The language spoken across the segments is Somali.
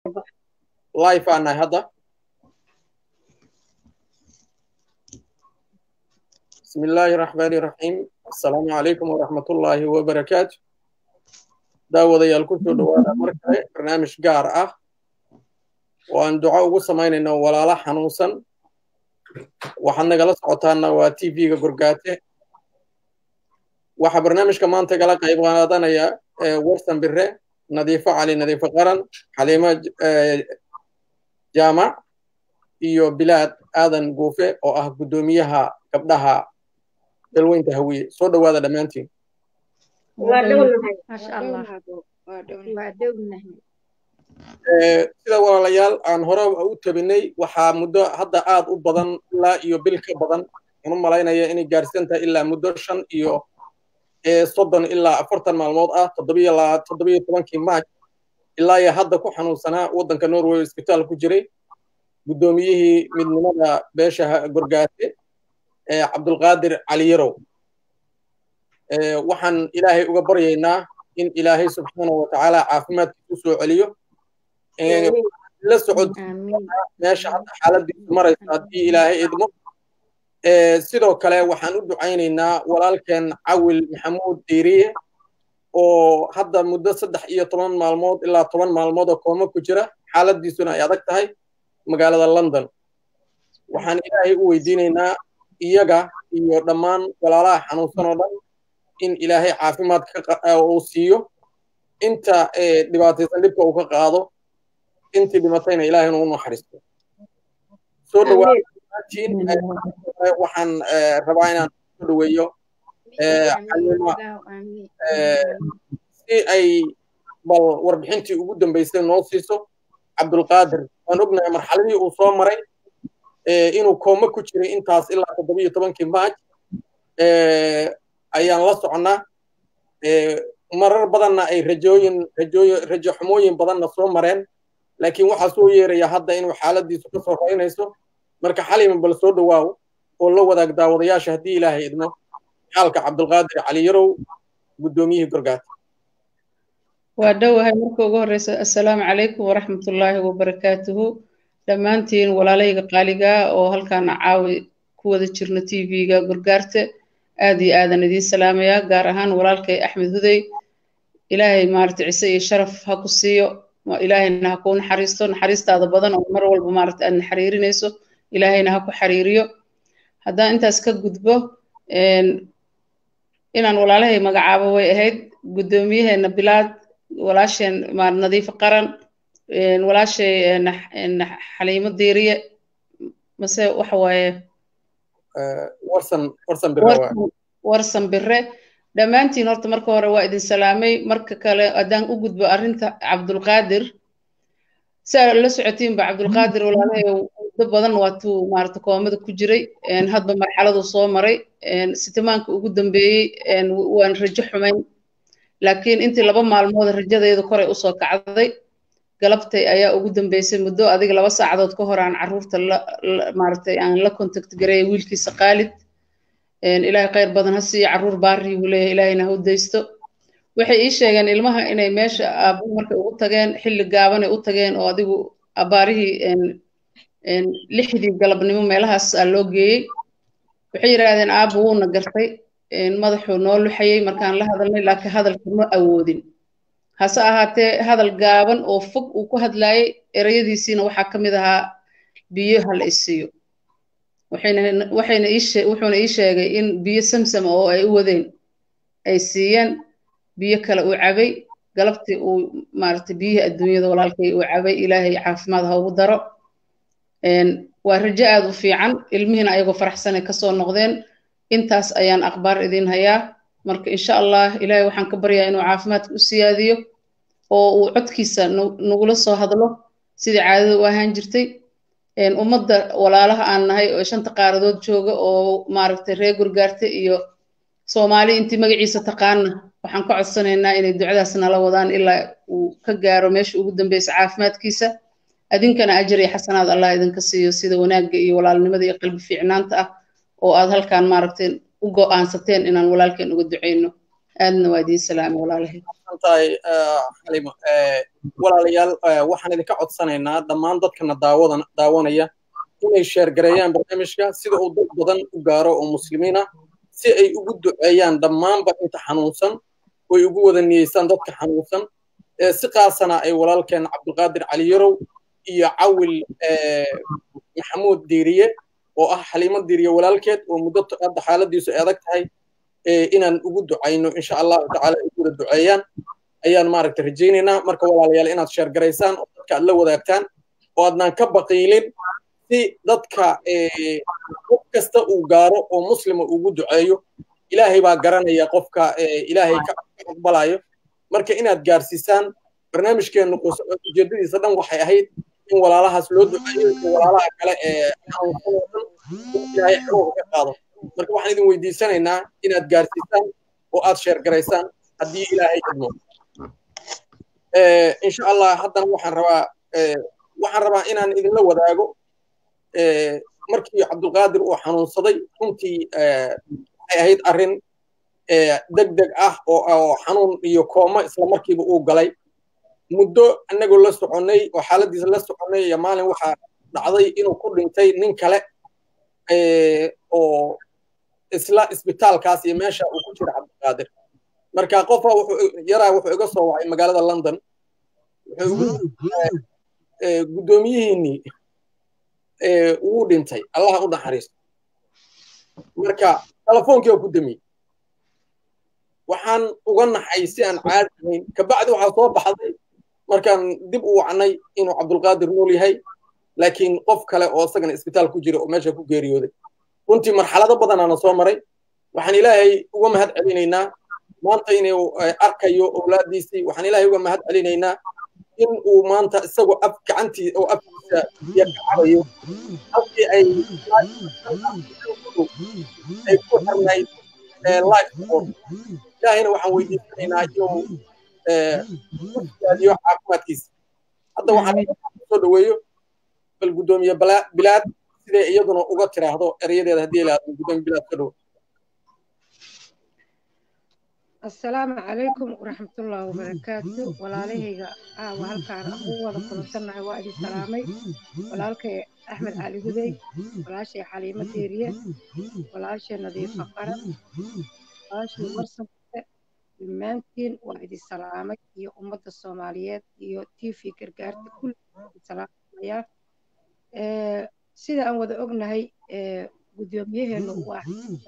live aan nahay hadda بسم الله الرحمن الرحيم السلام عليكم ورحمة الله وبركاته داود يا الكتب دوانا مركز برنامج قار أه وأن دعاء وسمين إنه ولا لا حنوسا وحنا جلس عطانا وتي في قرقاته وح برنامج كمان تقلا قيب غنادنا يا ورسن بره نظيفة علي نظيفة قرن حليمة جامع iyo bilaad aadan guufe oo ah guddoomiyaha gabdhaha dalweynta hawiye soo dhowaada dhammaantiin sida walaalayaal aan hore u tabinay waxaa muddo hadda aad u badan ilaa iyo bil ka badan anu malaynaya inay gaarsan tahay ilaa muddo shan iyo soddon ilaa afartan maalmood ah toddobiyo toddobiyo tobankii maaj ilaa iyo hadda ku xanuunsanaa waddanka norway isbitaal ku jiray guddoomiyihii midnimada beesha gorgaate cabdulqaadir cali yarow waxaan ilaahay uga baryaynaa in ilaahay subxaana wa tacaala caafimaadkiisu soo celiyo la socod meesha hadda xaaladiisu maraysa haddii ilaahay idmo sidoo kale waxaan u ducaynaynaa walaalkeen cawil maxamuud diiriye oo hadda muddo saddex iyo toban maalmood ilaa toban maalmood oo kooma ku jira xaaladiisuna ay adag tahay magaalada london waxaan ilaahay u weydiinaynaa iyaga iyo dhammaan walaalaha xanuunsan oo dhan in ilaahay caafimaad uu siiyo inta dhibaataysan dhibka uu ka qaado intii dhimatayna ilaahay inuu naxariisto soo dhawaadtiin waxaan rabaa inaan soo dhaweeyo xalima si ay bal warbixintii ugu dambaysay noo siiso cabdulqaadir waan ognahay marxaladii uu soo maray inuu kooma ku jiray intaas ilaa toddobiyo tobankii maaj ayaan la soconnaa marar badanna ay rajooyin rajooyin rajo xumooyin badanna soo mareen laakiin waxaa soo yeeraya hadda inuu xaaladiisu ka soo raynayso marka xalima bal soo dhawaaw oo la wadaag daawadayaasha haddii ilaahay idmo xaalka cabdulqaadir cali yarow guddoomiyihii gorgaata waa dhowahay marka ugu horeysa assalaamu calaykum waraxmatullaahi wabarakaatuhu dhammaantiin walaalayga qaaligaa oo halkaana caawi ku wada jirno t v-ga gorgaarte aad iyo aadan idiin salaamayaa gaar ahaan walaalkay axmed hudey ilaahay maarata cise iyo sharaf ha ku siiyo ilaahayna ha kuu naxariisto naxariistaada badan oo mar walba maarata aad naxariirinayso ilaahayna ha ku xariiriyo haddaan intaas ka gudbo inaan walaalahay magacaabo way ahayd guddoomiyaheena bilaad walaasheen nadiifo qaran walaashay xaliimo diiriye mase waxa waaye warsan bire dhammaantiin horta marka hore waa idin salaamay marka kale haddaan u gudbo arrinta cabdulqaadir saa la socotiinba cabdulqaadir walaalahay muddo badan waatuu maarata koomada ku jiray hadba marxaladu soo maray sitimaanka ugu dambeeyey waan rajo xumayn laakiin intii laba maalmood rajadeedu koray usoo kacday galabtay ayaa ugu dambeysay muddo adiga laba saacadood ka hor aan carruurta maaragtay aan la contact gareeyay wiilkiisa qaalid ilaahay khayr badan ha siiyo carruur baari buu leeyahay ilaahayna ha u daysto waxay ii sheegeen ilmaha inay meesha aabuhu markay ugu tageen xilli gaabanay u tageen oo adigu abaarihii lixdii galabnimo meelahaas aa loo geeyey waxay yidhaahdeen aabu wuuna gartay madaxuu noo luxayey markaan la hadalnay laakiin hadalka ma awoodin hase ahaatee hadal gaaban oo fog uu ku hadlaayey ereyadiisiina waxaa ka mid ahaa biyo hala isiiyo wuxuuna ii sheegay in biyo samsam oo ay u wadeen ay siiyeen biyo kale uu cabay galabtii uu maaragtay biyihii adduunyada walaalkay uu cabay ilaahay caafimaad ha ugu daro waa rajo aad u fiican ilmihiina ayagoo faraxsanay kasoo noqdeen intaas ayaan akhbaar idiin hayaa marka insha allah ilaahay waxaan ka baryaa inuu caafimaadka u siyaadiyo oo uu codkiisa nagula soo hadlo sidii caadada u ahaan jirtay ummadda walaalaha aan nahay oo shanta qaaradood jooga oo maaragtay reer gurgaarte iyo soomaali intii magaciisa taqaana waxaan ka codsanaynaa inay ducadaas nala wadaan ilaa uu ka gaaro meesha ugu dambeysa caafimaadkiisa adinkana ajar iyo xasanaad allah idinka siiyo sida wanaagga iyo walaalnimada iyo qalbi fiicnaanta ah oo aad halkaan maaragtay u go'aansateen inaan walaalkeen uga duceyno aadna waa idiin salaamay walaalahay tahay xalimo walaalayaal waxaan idinka codsanaynaa dhammaan dadkana daawadan daawanaya inay sheergareeyaan barnaamijka sida uu dad badan u gaaro oo muslimiin ah si ay ugu duceeyaan dhammaanba inta xanuunsan oy ugu wada niyeysaan dadka xanuunsan si qaasana ay walaalkeen cabdulqaadir cali yarow iyo cawil maxamuud diiriye oo ah xaliimo diiriye walaalkeed oo muddo hadda xaaladiisu ay adag tahay inaan ugu ducayno insha allahu tacaala ay wada duceeyaan ayaan maaragta rajaynaynaa marka walaalayaal inaad sheergaraysaan oo dadka aad la wadaagtaan oo aadnaan ka baqiilin si dadka qof kasta uu gaaro oo muslima ugu duceeyo ilaahay baa garanaya qofka ilaahay ka aqbalayo marka inaad gaarsiisaan barnaamijkeennu ujeedadiisa dhan waxay ahayd in walaalahaas loo duceeyo iyo walaalaha kale ee xanuunsanoo dhan ilaahay xanuunka ka qaado marka waxaan idin weydiisanaynaa inaad gaarsiisaan oo aad sheergaraysaan haddii ilaahay idmo insha allah haddana waxaan rabaa waxaan rabaa inaan idinla wadaago markii cabdulqaadir uu xanuunsaday runtii waxay ahayd arrin deg deg ah oo xanuun iyo kooma isla markiiba uu galay muddo annagoo la soconnay oo xaaladiisa la soconnay iyo maalin waxaa dhacday inuu ku dhintay nin kale oo isla isbitaalkaas iyo meesha uu ku jira cabdulqaadir marka qofa yaraa wuxuu iga soo wacay magaalada london guddoomiyihiinnii wuu dhintay allaha u naxariisto marka telefoonkii oo ku damiyey waxaan uga naxay si aan caadi ahayn kabacdi waxaa soo baxday markaan dib u wacnay inuu cabdulqaadir nool yahay laakiin qof kale oo isagana isbitaal ku jira oo meesha ku geeriyooday runtii marxalado badanaana soo maray waxaan ilaahay uga mahad celinaynaa maanta inuu arkayo owlaadiisii waxaan ilaahay uga mahad celinaynaa in uu maanta isagoo af gacantii oo afkiisa biyo ka cabayo halkii ay ay ku xirnayd life support ilaahayna waxaan weydiisanaynaa inuu yaadiyo caafimaadkiisa hadda waxaan soo dhaweeyo bal guddoomiye bilaad siday iyaduna uga tiraahdo erayadeeda haddii ilaahdo guddoomiye bilaad soo dhawo asalaamu calaykum waraxmatullaahi wabarakaatu walaalahayga aawa halkaan ugu wada kulansannahay waa idin salaamay walaalkay axmed cali hudey walaashay xaliimo deeriye walaashay nadiifa qaran walaashay warsanke dhammaantiin waa idin salaamay iyo ummadda soomaaliyeed iyo t v gargaarta kulli salaamayaa sida aan wada ognahay guddoomiyaheenu waa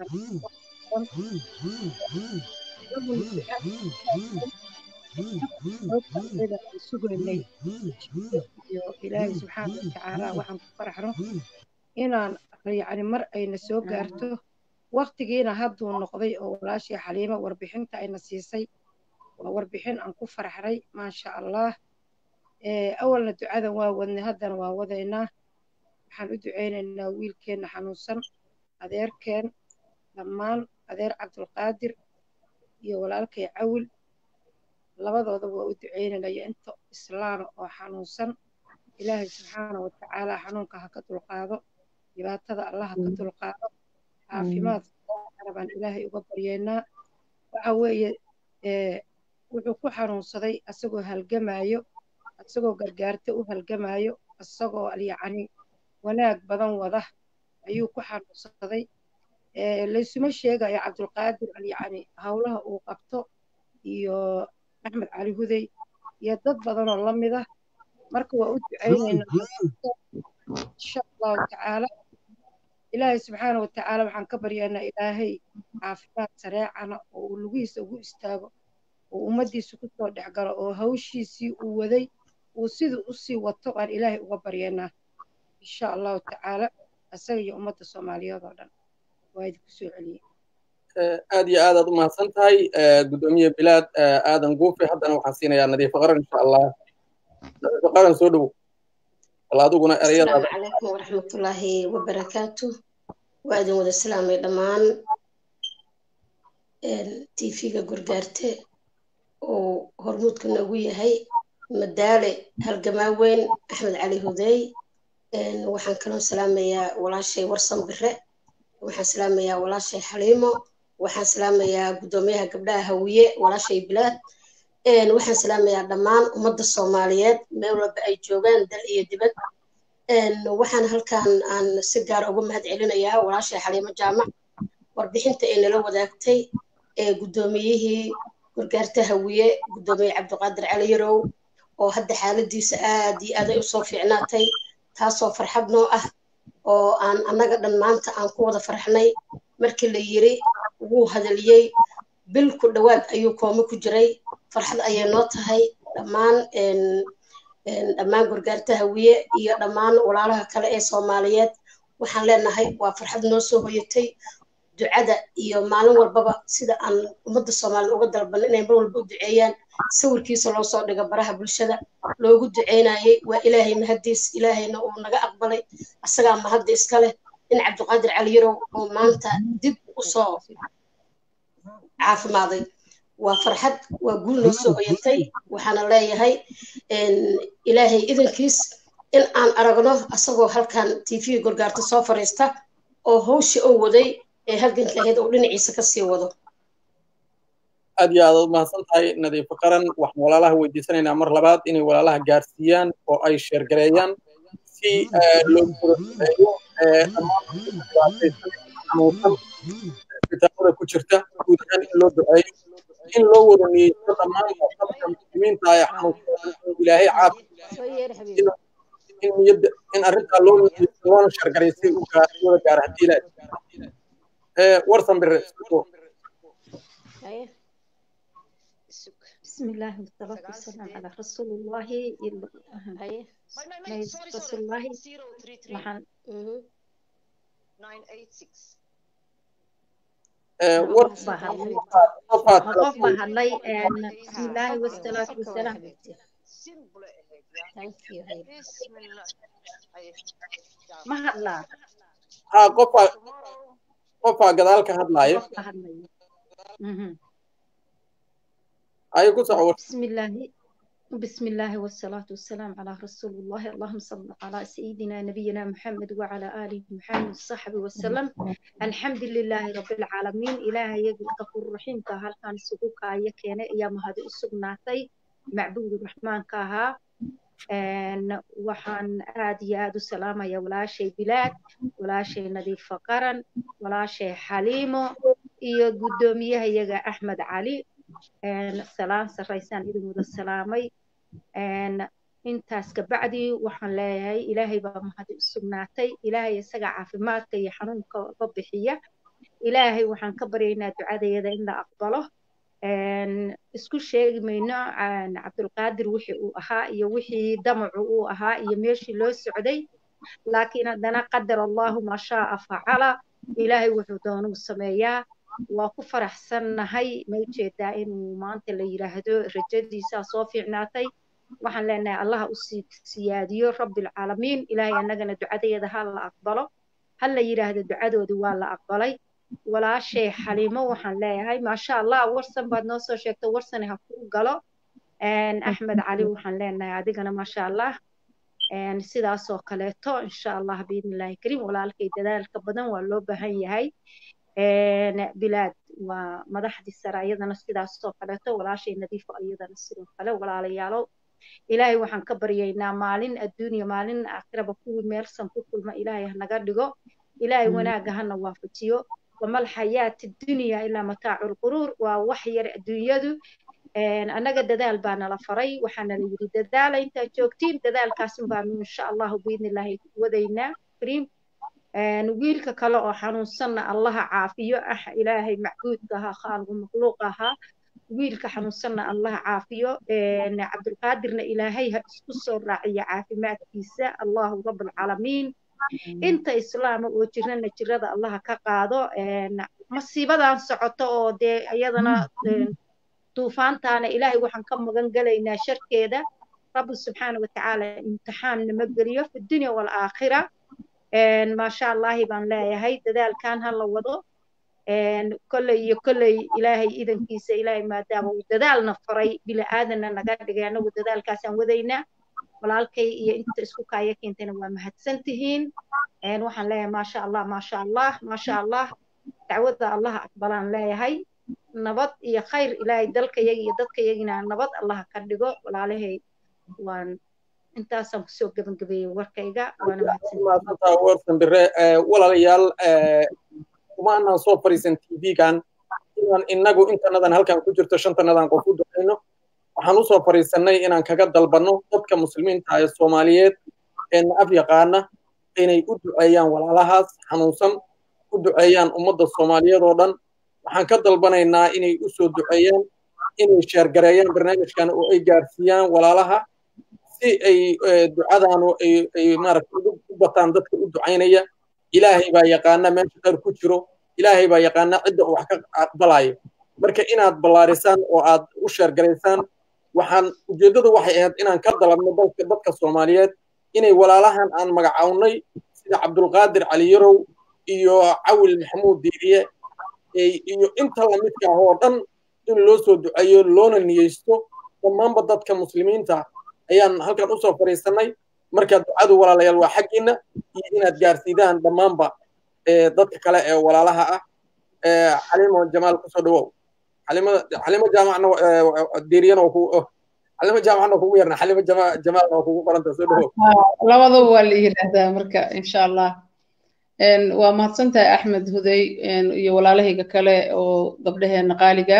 sugaynay iyo ilaahay subxaana watacaala waxaan ku faraxno inaan yacni mar ayna soo gaarto waktigiina hadduu noqday oo walaashii xaliimo warbixinta ayna siisay waa warbixin aan ku faraxnay maasha allah awalna ducadan waa wadnay haddana waa wadaynaa waxaan u ducaynaynaa wiilkeenna xanuunsan adeerkeen dhammaan adeer cabdulqaadir iyo walaalkay cawil labadooda waa u ducaynaynaya inta islaama oo xanuunsan ilaahay subxaana watacaala xanuunka ha ka dulqaado dhibaatada allah ha ka dulqaado caafimaad baan ilaahay uga baryeynaa waxa weeye wuxuu ku xanuunsaday asagoo halgamaayo asagoo gargaarto u halgamaayo asagoo yacni wanaag badan wada ayuu ku xanuunsaday laysuma sheegayo cabdulqaadir yacni howlaha uu qabto iyo axmed cali hudey iyo dad badanoo la mid ah marka waa u ducaynaynaa insha allahu tacaala ilaahay subxaana watacaala waxaan ka baryaynaa ilaahay caafimaad sareecana oo uu lugihiisa ugu istaago oo ummaddiisa kusoo dhex galo oo hawshiisii uu waday uu siduu usii wato aan ilaahay uga baryaynaa insha allahu tacaala isaga iyo ummadda soomaaliyeed oo dhan waa idinku soo celiyey aad iyo aadaad u mahadsan tahay guddoomiye bilaad aadan guufe haddana waxaan siinayaa nadiifo qaran insha allah nadiifo qaran soo dhowow bal adiguna erayadaada asalaamu calaykum waraxmatullaahi wabarakaatu waa idin wada salaamay dhammaan tv-ga gurgaarte oo hormuudka noogu yahay madaale halgamaa weyn axmed cali hudey waxaan kaloo salaamayaa walaashay warsan bire waxaan salaamayaa walaashay xaliimo waxaan salaamayaa guddoomiyaha gabdhaha hawiye walaashay bilaad waxaan salaamayaa dhammaan ummadda soomaaliyeed meel walba ay joogaan dal iyo dibad waxaan halkan aan si gaar uga mahad celinayaa walaashay xaliimo jaamac warbixinta ay nala wadaagtay ee guddoomiyihii gargaarta hawiye guddoomiye cabdiqaadir cali yarow oo hadda xaaladiisa aad iyo aad ay usoo fiicnaatay taasoo farxad noo ah oo aan annaga dhan maanta aan ku wada farxnay markii la yiri wuu hadaliyey bil ku dhowaad ayuu koome ku jiray farxad ayay noo tahay dhammaan dhammaan gargaarta hawiye iyo dhammaan walaalaha kale ee soomaaliyeed waxaan leenahay waa farxad noo soo hoyatay ducada iyo maalin walbaba sida aan ummadda soomaaliyed uga dalban inay mar walba u duceeyaan sawirkiisa loo soo dhigo baraha bulshada loogu duceynayay waa ilaahay mahadiis ilaahayna uu naga aqbalay asagaa mahadda iska leh in cabdiqaadir cali yarow oo maanta dib usoo caafimaaday waa farxad waa guul noo soo hoyatay waxaana leeyahay ilaahay idankiis in aan aragno asagoo halkan tv gorgaarta soo fariista oo hawsha oo waday ee halganka ahayd uu dhinaciisa ka sii wado aad iyo aad u mahadsan tahay nadiifo qaran waxaan walaalaha weydiisanaynaa mar labaad inay walaalaha gaarsiiyaan oo ay sheergareeyaan si loogu gudaeeyo dhammaan isbitaalada ku jirta guud ahaan in loo duceeyo in loo wada niyeysto dhammaan dadka muslimiinta ee xanuunsan ilaahay caafi in niyadda in arrintaa loo niyeysto loona sheergareysay u wada gaara haddii ilaahay warsan bire بسم الله والصلاة والسلام على رسول الله رسول الله waxaan qof baa hadlay بسم الله والصلاة والسلام ma hadlaa ha qofaa qofaa gadaal ka hadlaayo qof baa hadlaya ay ku soco بسم الله بسم الله والصلاة والسلام على رسول الله اللهم صل على سيدنا نبينا محمد وعلى آله محمد وصحبه وسلم الحمد لله رب العالمين إله يجل غفور رحيم كهل كان سقوك يكين يا مهدي السقناتي معبود الرحمن كها أن وحن آد يا سلامة يا ولا شيء بلاد ولا شيء نظيف فقرا ولا شيء حليمو iyo gudoomiyaha iyaga axmed cali salaan sarraysaan idin wada salaamay intaas kabacdi waxaan leeyahay ilaahay baa mahadi u sugnaatay ilaahay isaga caafimaadka iyo xanuunka ba bixiya ilaahay waxaan ka baryaynaa ducadayada in la aqbalo isku sheegi mayno cabdulqaadir wixii uu ahaa iyo wixii damacu uu ahaa iyo meeshii loo socday laakiin haddana qadar allahu maa shaaa facala ilaahay wuxuu doonuu sameeyaa waa ku faraxsannahay ma ujeedaa inuu maanta la yidhaahdo rajadiisaa soo fiicnaatay waxaan leenahay allaha u siyaadiyo rabbilcaalamiin ilaahay annagana ducadeeda ha la aqbalo ha la yidhaahdo ducadoodii waa la aqbalay walaashay xaliimo waxaan leeyahay maasha allah warsan baad noo soo sheegtay warsani ha kuu galo axmed cali waxaan leenahay adigana maasha allah sidaasoo kaleeto insha allah biidnillahi kariim walaalkay dadaalka badan waa loo baahan yahay bilaad waa madaxdii sare iyadana sidaasoo kaleeto walaashay nadiifo iyadana sidoo kale walaalayaalow ilaahay waxaan ka baryaynaa maalin adduunya maalin aakhiraba kuwii meelsan ku kulma ilaahay hanaga dhigo ilaahay wanaagga hana waafajiyo wamal xayaati dunya ilaa mataacu lquruur waa wax yar adduunyadu annaga dadaal baa nala faray waxaana la yidhi dadaala intaad joogtiin dadaalkaasin baanu insha allahu biidnillaahi wadaynaa kariim wiilka kale oo xanuunsanna allaha caafiyo ah ilaahay macbuudka ahaa khaaligu makhluuq ahaa wiilka xanuunsanna allaha caafiyo cabdulqaadirna ilaahay ha isku soo raaciyo caafimaadkiisa allahu rabalcaalamiin inta islaama oo jirana jirada allaha ka qaado masiibadan socoto oo dee iyadana duufaantaana ilaahay waxaan ka magan gelaynaa sharkeeda rabbi subxaana watacaala imtixaan nama geliyo fi dunya waalaakhira maasha allahi baan leeyahay dadaalkan ha la wado kolley iyo kolley ilaahay idankiisa ilaahay maadaama uu dadaalna faray bili aadanna naga dhigay anagu dadaalkaasaan wadaynaa walaalkay iyo inta isku kaaya keentayna waa mahadsan tihiin waxaan leeyahay maasha allah maasha allah maasha allah dacwada allaha aqbalaan leeyahay nabad iyo khayr ilaahay dalkayaga iyo dadkayagina nabad allaha ka dhigo walaalahay waan intaasaan kusoo gebagabeeyey warkayga waana mahadsantaha warsan bire walaalayaal kuma anaan soo fariisan tv-gan inaan inagu intanadan halkan ku jirto shantanadan qof u ducayno waxaan usoo fariisanay inaan kaga dalbanno dadka muslimiinta ee soomaaliyeed ee na af yaqaana inay u duceeyaan walaalahaas xanuunsan u duceeyaan ummadda soomaaliyeed oo dhan waxaan ka dalbanaynaa inay u soo duceeyaan inay sheergareeyaan barnaamijkan oo ay gaarsiiyaan walaalaha si ay ducadaanu ay maaragta u bataan dadka u ducaynaya ilaahay baa yaqaana meesha khayr ku jiro ilaahay baa yaqaana cidda uu wax ka aqbalayo marka inaad ballaarisaan oo aad u sheergaraysaan waxaan ujeeddadu waxay ahayd inaan ka dalabno dalka dadka soomaaliyeed inay walaalahan aan magacawnay sida cabdulqaadir cali yarow iyo cawil maxamuud diiriye iyo inta lamidka ah oo dhan in loo soo duceeyo loona niyeysto dhammaanba dadka muslimiinta ayaan halkan usoo fadhiisanay marka ducadu walaalayaal waa xaggiina iyo inaad gaarsiidaan dhammaanba dadka kale ee walaalaha ah xalimo jamaal kusoo dhawow xalimo jaamacna diiriyana xalimo jaamacna kugu yarna xalimo jamaalna waa kugu qoranta soo dhawow labadaba waa la yidhaahdaa marka insha allah waa mahadsantahay axmed hudey iyo walaalahayga kale oo gabdhaheena qaaliga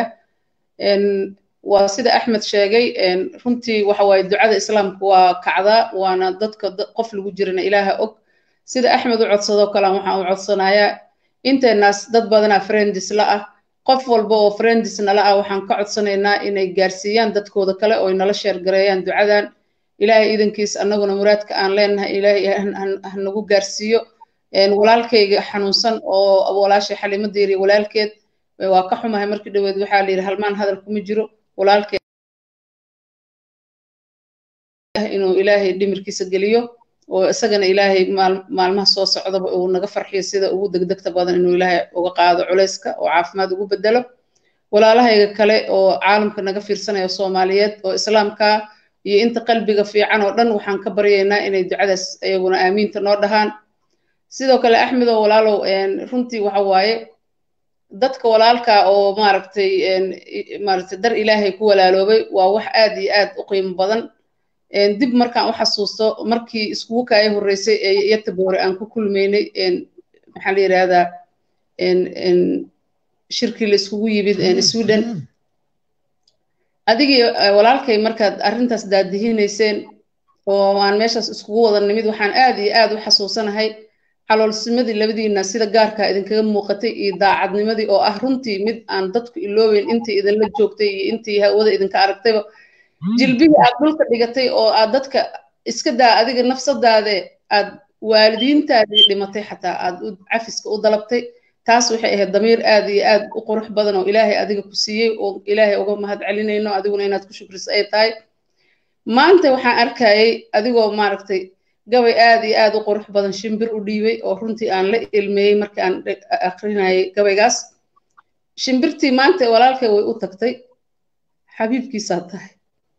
waa sida axmed sheegay runtii waxa waaye ducada islaamka waa kacdaa waana dadka qof lagu jirana ilaaha og sida axmed u codsadoo kale waxaan u codsanayaa inteenaas dad badanaa friendis la ah qof walba oo friendis nala ah waxaan ka codsanaynaa inay gaarsiiyaan dadkooda kale oo nala sheergareeyaan ducadan ilaahay idankiis annaguna muraadka aan leenahay ilaahay hanagu gaarsiiyo walaalkayga xanuunsan oo walaashay xalimo diiriya walaalkeed waa ka xumahay markii dhaweed waxaa la yidhi halmaan hadal kuma jiro walaalkeed inuu ilaahay dhimirkiisa geliyo oo isagana ilaahay maalmaha soo socdaba uu naga farxiyo sida ugu degdegta badan inuu ilaahay uga qaado culayska oo caafimaad ugu bedelo walaalahayga kale oo caalamka naga fiirsanaya soomaaliyeed oo islaamka iyo inta qalbiga fiican oo dhan waxaan ka baryaynaa inay ducadaas iyaguna aamiinta noo dhahaan sidoo kale axmed oo walaalow runtii waxa waaye dadka walaalka oo maaragtay maaragtay dar ilaahay ku walaaloobay waa wax aad iyo aad u qiimo badan dib markaan u xasuusto markii iskugu kaaya horreysay ee yataboore aan ku kulmaynay maxaa la yidhahdaa shirkii la iskugu yimid sweden adigii walaalkay markaad arrintaas daadihinayseen oo aan meeshaas iskugu wada nimid waxaan aad iyo aad u xasuusanahay caloolsimadii labadiina sida gaarkaa idinkaga muuqatay iyo daacadnimadii oo ah runtii mid aan dadku iloobeyn intii idinla joogtay iyo intii hawada idinka aragtayba jilbihii aad dhulka dhigatay oo aad dadka iska daa adiga nafsadaade aad waalidiintaadii dhimatay xataa aad cafiska u dalabtay taas waxay ahayd damiir aad iyo aad u qurux badan oo ilaahay adiga ku siiyey oo ilaahay uga mahad celinayno adiguna inaad ku shukriso ay tahay maanta waxaan arkayay adigoo maaragtay gabay aad iyo aad u qurux badan shimbir u dhiibay oo runtii aan la ilmeeyey markii aan akrinayay gabaygaas shimbirtii maanta walaalkay way u tagtay xabiibkiisaa tahay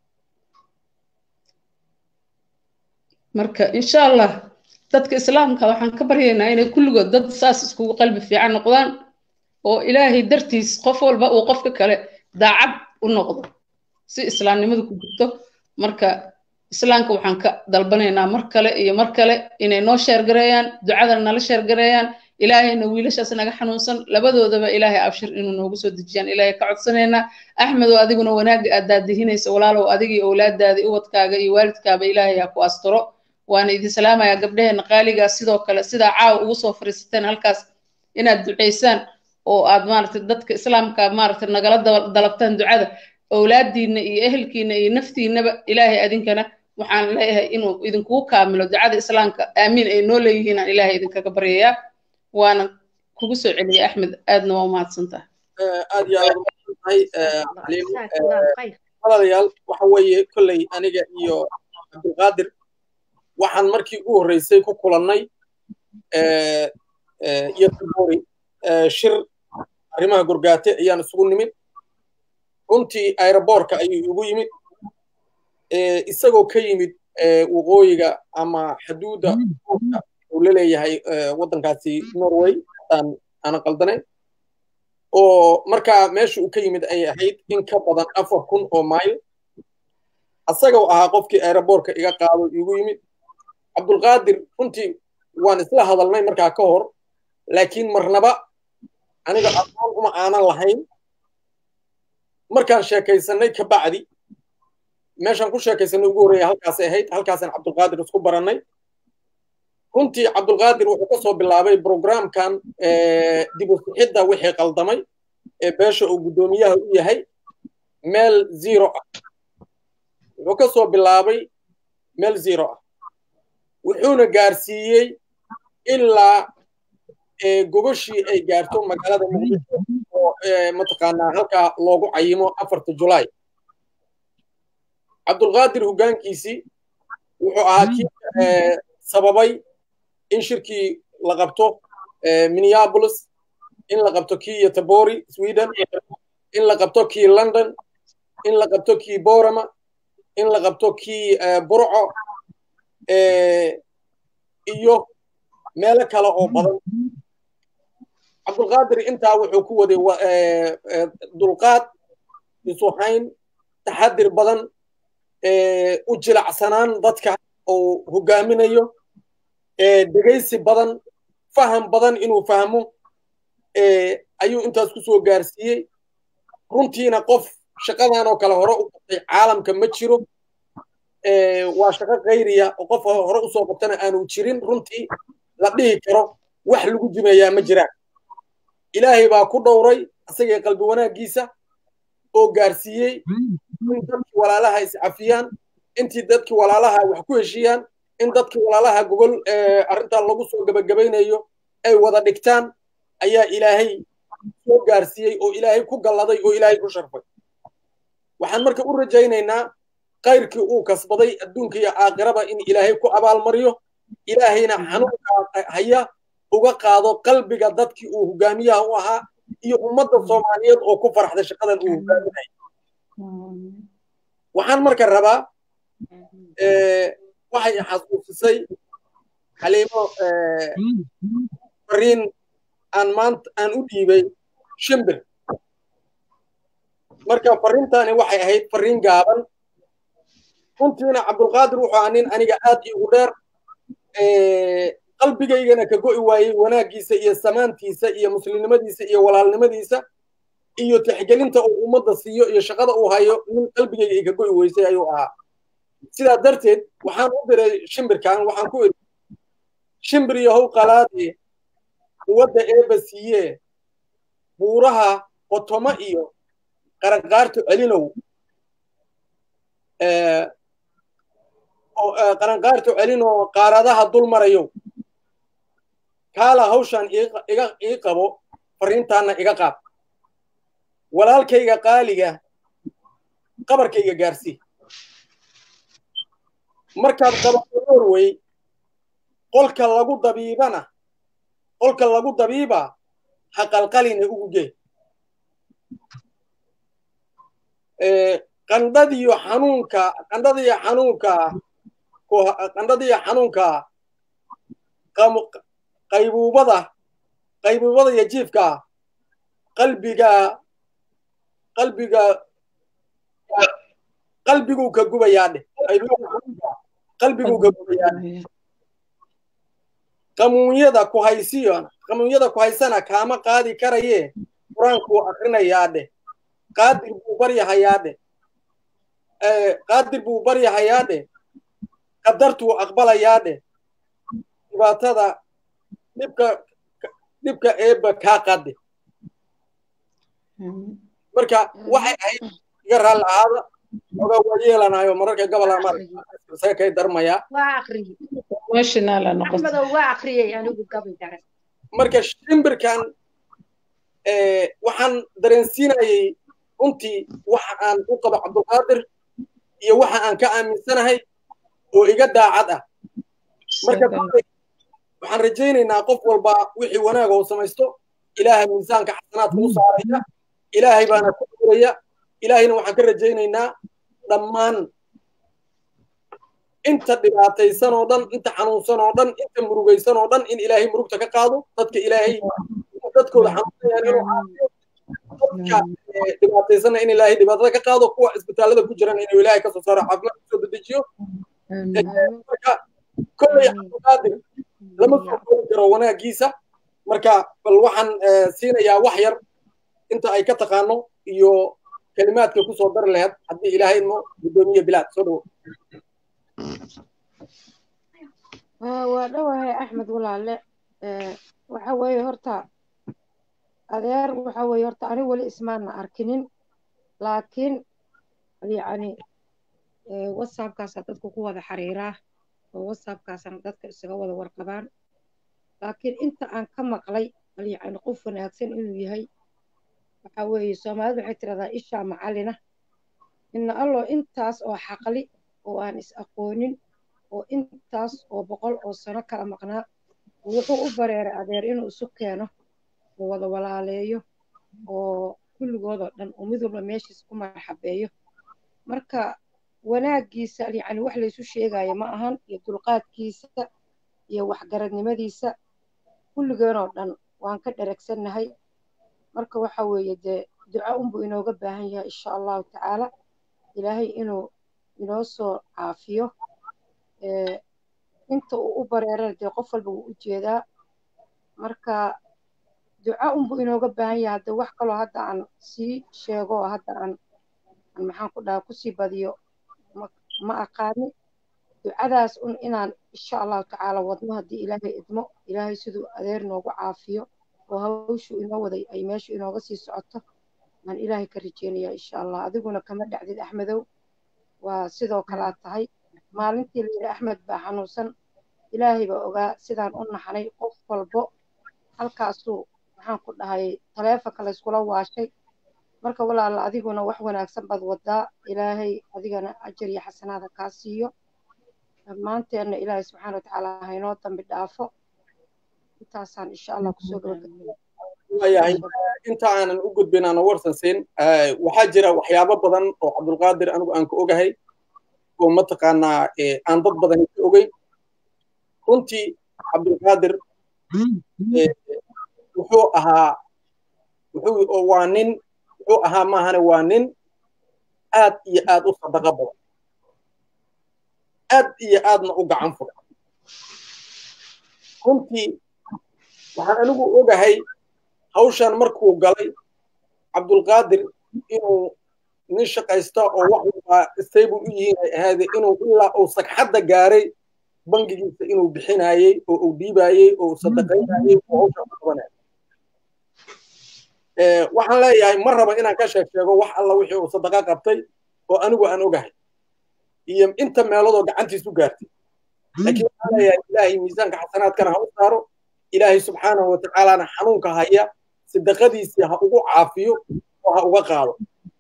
marka insha allah dadka islaamka waxaan ka baryaynaa inay kulligood dad saas iskugu qalbi fiican noqdaan oo ilaahay dartiis qof walba uu qofka kale daacad u noqdo si islaamnimadu ku jirto marka islaamka waxaan ka dalbanaynaa mar kale iyo mar kale inay noo sheergareeyaan ducadana nala sheergareeyaan ilaahayna wiilashaas naga xanuunsan labadoodaba ilaahay abshir inuu noogu soo dejiyaan ilaahay ka codsanaynaa axmedow adiguna wanaagga aad daadihinaysa walaalow adigii owlaadaadii ubadkaaga iyo waalidkaaba ilaahay ha ku asturo waana idin salaamayaa gabdhaheena qaaligaa sidoo kale sidaa caawa ugu soo fariisateen halkaas inaad ducaysaan oo aad maaragtay dadka islaamka maaragtay nagala dalabtaan ducada owlaadiinna iyo ehelkiina iyo naftiinaba ilaahay adinkana waxaan leeyahay inuu idinkugu kaamilo ducada islaamka aamiin ay noo leeyihiin aan ilaahay idinkaga baryayaa waana kugu soo celiyay axmed aadna waa umahadsantaha aad iyo aad umahadsantahay walaalayaal waxa weeye kolley aniga iyo cabdulqaadir waxaan markii ugu horreysay ku kulannay iyo tabori shir arrimaha gurgaate ayaan isugu nimid runtii aeroboorka ayuu igu yimid isagoo ka yimid waqooyiga ama xuduudda uu la leeyahay waddankaasi norway aan aanan qaldanayn oo markaa meesha uu ka yimid ay ahayd in ka badan afar kun oo mayl asagoo ahaa qofkii aeroboortka iga qaado igu yimid cabdulqaadir runtii waan isla hadalnay markaa ka hor laakiin marnaba aniga aqoon uma aanan lahayn markaan sheekaysanay ka bacdi meeshaan ku sheekaysanay ugu horreeya halkaasay ahayd halkaasaan cabdulqaadir isku barannay runtii cabdulqaadir wuxuu ka soo bilaabay programkan dib u sixidda wixii qaldamay ee beesha uu guddoomiyaha u yahay meel zero ah wuxuu ka soo bilaabay meel zero ah wuxuuna gaarsiiyey ilaa gogashii ay gaarto magaalada muqdisho oo mataqaanaa halkaa loogu cayimo afarta julaay cabdulqaadir hoggaankiisii wuxuu ahaa kii sababay in shirkii la qabto minneapolis in la qabto kii yotabori sweden in la qabto kii london in la qabto kii borama in la qabto kii burco iyo meelo kale oo badan cabdulqaadir intaa wuxuu ku waday dulqaad isuhayn taxadir badan u jilacsanaan dadka uu hogaaminayo dhegaysi badan faham badan inuu fahmo ayuu intaas ku soo gaarsiiyey runtiina qof shaqadan oo kale hore u qabtay caalamka ma jiro waa shaqo khayriya oo qof hore usoo qabtana aanu jirin runtii la dhihi karo wax lagu jimeeyaa ma jiraan ilaahay baa ku dhowray asagee qalbi wanaaggiisa oo gaarsiiyey in dadkii walaalaha iscafiyaan intii dadkii walaalaha wax ku heshiiyaan in dadkii walaalaha gogol arrintan lagu soo gebagabaynayo ay wada dhigtaan ayaa ilaahay soo gaarsiiyey oo ilaahay ku galladay oo ilaahay ku sharfay waxaan marka u rajaynaynaa kayrkii uu kasbaday adduunka iyo aakhiraba in ilaahay ku abaalmariyo ilaahayna xanuunkaa haya uga qaado qalbiga dadkii uu hogaamiyaha u ahaa iyo ummadda soomaaliyeed oo ku farxday shaqadan uu hogaaminayo waxaan marka rabaa waxay xasuusisay xaliimo fariin aan maanta aan u dhiibay shimbir marka fariintani waxay ahayd fariin gaaban runtiina cabdulqaadir wuxuu ahaa nin aniga aad iigu dheer qalbigaygana ka go'i waayey wanaaggiisa iyo samaantiisa iyo muslimnimadiisa iyo walaalnimadiisa iyo tixgelinta uu ummadda siiyo iyo shaqada uu hayo nin qalbigayga ay ka go'i weysay ayuu ahaa sidaa darteed waxaan u diray shimbirkan waxaan ku iri shimbir yahow qalaade quwadda eeba siiyee buuraha qotomo iyo qaranqaarta celinow qaranqaarta celinoo qaaradaha dul marayow kaala hawshan ii qabo fariintaanna iga qaad walaalkayga qaaliga qabarkayga gaarsii markaad qabato norway qolka lagu dabiibana qolka lagu dabiiba ha qalqaline ugu gee qandhadiyo xanuunka qandhadiyo xanuunka qandhadiyo xanuunka qaybuubada qaybuubada iyo jiifka qalbiga qalbiga qalbiguu ka gubayaa dheh qalbiguu ka gubayaa dheh qamuunyada ku haysiyo qamuunyada ku haysana kaama qaadi karayee qur-aankuu akrinayaa dheh qaadir buu baryahayaa dheh qaadir buu baryahayaa dheh qadartuu aqbalayaa dheh dhibaatada dhibka dhibka eebba kaa qadde marka waxay ahayd iga raalli ahaada oga waa yeelanayo mararka gobola marse kay darmayaa marka shimbirkan waxaan dareensiinayay runtii waxa aan u qabo cabdulqaadir iyo waxa aan ka aaminsanahay oo iga daacad ah marka waxaan rajaynaynaa qof walba wixii wanaaga uu samaysto ilaahay miisaanka xasanaadka u saaraya ilaahay baana ku duraya ilaahayna waxaan ka rajaynaynaa dhammaan inta dhibaataysan oo dhan inta xanuunsan oo dhan inta murugaysan oo dhan in ilaahay murugta ka qaado dadka ilaahay dadkooda xanuunsanayaan inuu caafiyo dadka dhibaataysana in ilaahay dhibaatada ka qaado kuwa isbitaalada ku jiran inuu ilaahay kasoo saaro caafimaad kusoo dedejiyo marka kolley cabdulqaadir lama soo koobi karo wanaagiisa marka bal waxaan siinayaa wax yar inta ay ka taqaano iyo kelimaadka kusoo dari lahayd haddii ilaahay mo guddoomiye bilaad soo dhowo waa dhowahay axmed walaale waxa weeye horta adeer waxa weeye horta ani weli ismaana arkinin laakiin yacni whatsappkaasa dadku ku wada xiriiraa oo whatsappkaasana dadka isaga wada warqabaan laakiin inta aan ka maqlay yacni qof wanaagsan inuu yahay waxa weeye soomaalidu waxay tiradaa ishaa macalina inna allo intaas oo xaqli oo aan is aqoonin oo intaas oo boqol oo sano kala maqnaa wuxuu u bareeray adeer inuu isu keeno oo wada walaaleeyo oo kulligoodoo dhan oo mid walba meeshiisa ku marxabeeyo marka wanaaggiisa yacni wax laysu sheegaayo ma ahan iyo dulqaadkiisa iyo waxgaradnimadiisa kulligeenoo dhan waan ka dheragsannahay marka waxa weeye dee duco unbuu inooga baahan yahay insha allahu tacaala ilaahay inuu inoo soo caafiyo inta uu u bareerana dee qof walba wuu u jeedaa marka duco unbuu inooga baahan yahay hadda wax kaloo hadda aan sii sheego oo hadda aan aan maxaan ku dhaha kusii badiyo ma aqaani ducadaas un inaan insha allahu tacaala wadno haddii ilaahay idmo ilaahay siduu adeer noogu caafiyo oo hawshu inoo waday ay meeshu inooga sii socoto aan ilaahay ka rajeynayaa insha allah adiguna kama dhacdid axmedow waa sidoo kale aad tahay maalintii layidhi axmed baa xanuunsan ilaahay baa ogaa sidaan u naxnay qof walbo halkaasuu maxaan ku dhahay taleefonka layskula waashay marka walaala adiguna wax wanaagsan baad wadaa ilaahay adigana ajar iyo xasanaada kaa siiyo dhammaanteenna ilaahay subxaana watacaala haynoo dambi dhaafo intaasaan insha allah kusoo waayahay inta aanan u gudbin aanan warsan siin waxaa jira waxyaabo badan oo cabdulqaadir anigu aan ka ogahay oo mataqaanaa aan dad badan ka ogeyn runtii cabdulqaadir wuxuu ahaa wuxuu waa nin wuxuu ahaa maahane waa nin aad iyo aad u sadaqa badan aad iyo aadna u gacan furan runtii waxaan anigu ogahay hawshan markuu galay cabdulqaadir inuu nin shaqaysta oo wax walbaa stable u yihiin ay ahaade inuu ilaa uu sagxadda gaaray bangigiisa inuu bixinayey oo uu dhiibayey oo uu sadaqaynayey oo hawshan ku qabanayay waxaan leeyahay ma raba inaan ka sheeg sheego wax alla wixii uu sadaqa qabtay oo anigu aan ogahay iyo inta meeloodoo gacantiisu gaartay laakiin waxaan leeyahay ilaahay miisaanka xasanaadkana ha u saaro ilaahay subxaanahu watacaalana xanuunka haya sadaqadiisii ha ugu caafiyo oo ha uga qaado